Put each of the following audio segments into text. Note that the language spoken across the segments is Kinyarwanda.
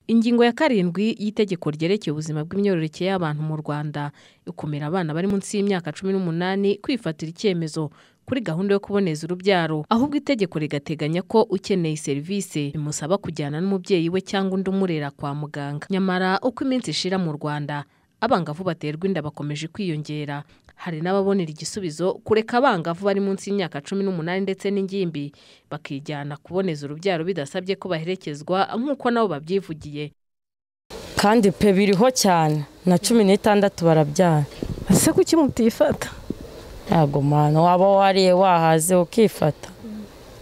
Ingingo ya karindwi y'Itegeko ryerekeye ubuzima bw'imyororokere y'abantu mu Rwanda ikumira abana bari munsi y'imyaka cumi n'umunani kwifatira icyemezo kuri gahunda yo kuboneza urubyaro, ahubwo itegeko rigateganya ko ukeneye serivisi bimusaba kujyana n'umubyeyi we cyangwa undi umurera kwa muganga. Nyamara uko iminsi ishira mu Rwanda abangavu baterwa inda bakomeje kwiyongera, hari n'ababonera igisubizo kureka abangavu bari munsi y'imyaka cumi n'umunani ndetse n'ingimbi bakijyana kuboneza urubyaro bidasabye ko baherekezwa nk'uko nabo babyivugiye. kandi pe biriho cyane na cumi n'itandatu barabyara ese kuki mutifata yego mwana waba wariye wahaze ukifata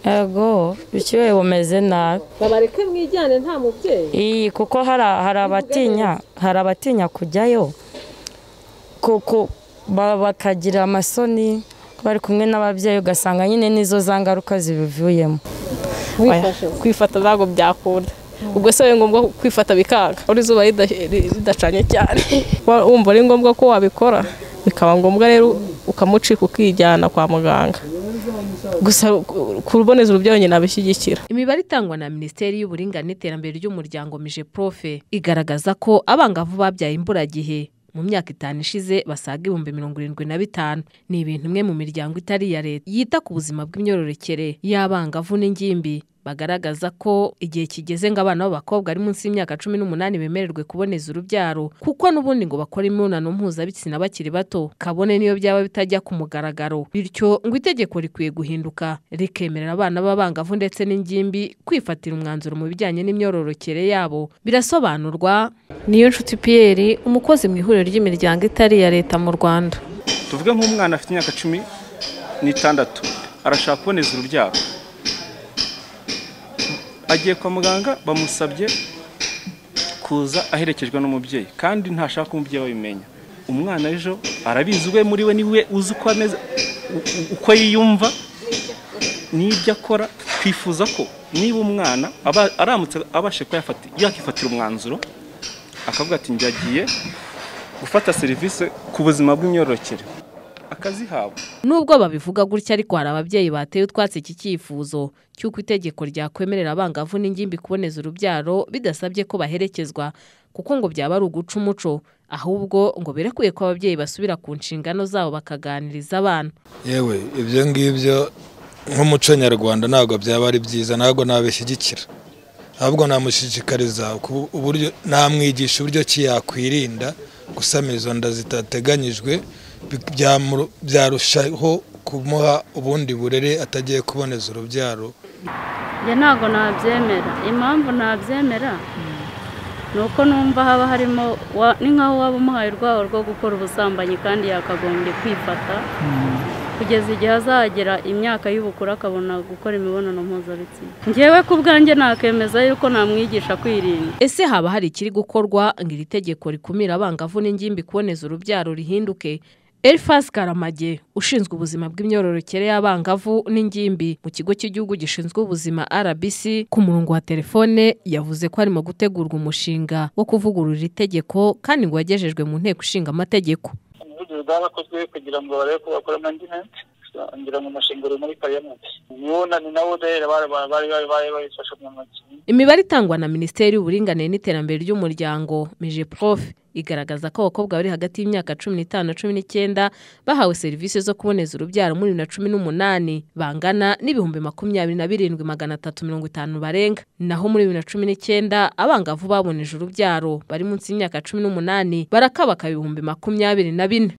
yego ikiwe bumeze nabi babareke mwijyane nta mubyeyi iyi kuko hari hari abatinya hari abatinya kujyayo kuko ba- bakagira amasoni ko bari kumwe n'ababyeyi ugasanga nyine n'izo za ngaruka zibivuyemo kwifata ntabwo byakunda ubwo se ari ngombwa kwifata bikanga uri izuba rida- ridacanye cyane Wa- wumva ari ngombwa ko wabikora bikaba ngombwa rero ukamucika ukijyana kwa muganga gusa ku- kuboneza urubyaro nyine abishyigikira Imibare itangwa na Minisiteri y'Uburinganire n'Iterambere ry'Umuryango Mijeprofe igaragaza ko abangavu babyaye imburagihe mu myaka itanu ishize basaga ibihumbi mirongo irindwi na bitanu. Ni ibintu imwe mu miryango itari iya leta yita ku buzima bw'imyororokere y'abangavu n'ingimbi bagaragaza ko igihe kigeze ngo abana b'abakobwa ari munsi y'imyaka cumi n'umunani bemererwe kuboneza urubyaro kuko n'ubundi ngo bakora imibonano mpuzabitsina bakiri bato kabone niyo byaba bitajya ku mugaragaro bityo ngo itegeko rikwiye guhinduka rikemerera abana b'abangavu ndetse n'ingimbi kwifatira umwanzuro mu bijyanye n'imyororokere yabo birasobanurwa niyo nshuti Pierre umukozi mu ihuriro ry'imiryango itari iya leta mu Rwanda tuvuge nk'umwana afite imyaka cumi n'itandatu arashaka kuboneza urubyaro agiye kwa muganga bamusabye kuza aherekejwe n'umubyeyi kandi ntashaka ko umubyeyi we abimenya umwana ejo arabizi we muri we niwe uzi uko ameze u- u- uko yiyumva n'ibyo akora twifuza ko niba umwana aba- aramutse abashe kuba yafata- yakifatira umwanzuro akavuga ati njyagiye gufata serivisi ku buzima bw'imyororokere akazihabwa Nubwo babivuga gutya ariko hari ababyeyi bateye utwatsi iki cyifuzo cy'uko itegeko ryakwemerera abangavu n'ingimbi kuboneza urubyaro bidasabye ko baherekezwa kuko ngo byaba ari uguca umuco ahubwo ngo birekuye ko ababyeyi basubira ku nshingano zabo bakaganiriza abana. yewe ibyo ngibyo nk'umuco nyarwanda ntabwo byaba ari byiza ntabwo nabishyigikira ahubwo namushishikariza ku- uburyo namwigisha uburyo ki yakwirinda gusama izo nda zitateganyijwe bi- byamu- byarushaho kumuha ubundi burere atagiye kuboneza urubyaro njye ntabwo nabyemera impamvu nabyemera ni uko numva haba harimo wa- ni nk'aho waba umuhaye urwabo rwo gukora ubusambanyi kandi yakagombye kwifata kugeza igihe azagera imyaka y'ubukuru akabona gukora imibonano mpuzabitsina njyewe ku bwanjye nakemeza yuko namwigisha kwirinda Ese haba hari ikiri gukorwa ngo iri tegeko rikumira abangavu n'ingimbi kuboneza urubyaro rihinduke? Elfas Karamage ushinzwe ubuzima bw'imyororokere y'abangavu n'ingimbi mu kigo cy'igihugu gishinzwe ubuzima RBC ku murongo wa telefone yavuze ko harimo gutegurwa umushinga wo kuvugurura iri tegeko kandi ngo wagejejwe mu nteko ishinga amategeko. ubuvugizi bwarakozwe kugira ngo barebe ko bakora amandimenti ngira ngo umushinga uri muri pariyamenti yunani nawo rero bari bari bari bayifashe mu ntoki Imibare itangwa na Minisiteri y'Uburinganire n'Iterambere ry'Umuryango Mijeprof igaragaza ko abakobwa bari hagati y'imyaka cumi n'itanu na cumi n'icyenda bahawe serivisi zo kuboneza urubyaro muri bibiri na cumi n'umunani bangana n'ibihumbi makumyabiri na birindwi magana atatu mirongo itanu barenga naho muri bibiri na cumi n'icyenda abangavu baboneje urubyaro bari munsi y'imyaka cumi n'umunani barakabaka ibihumbi makumyabiri na bine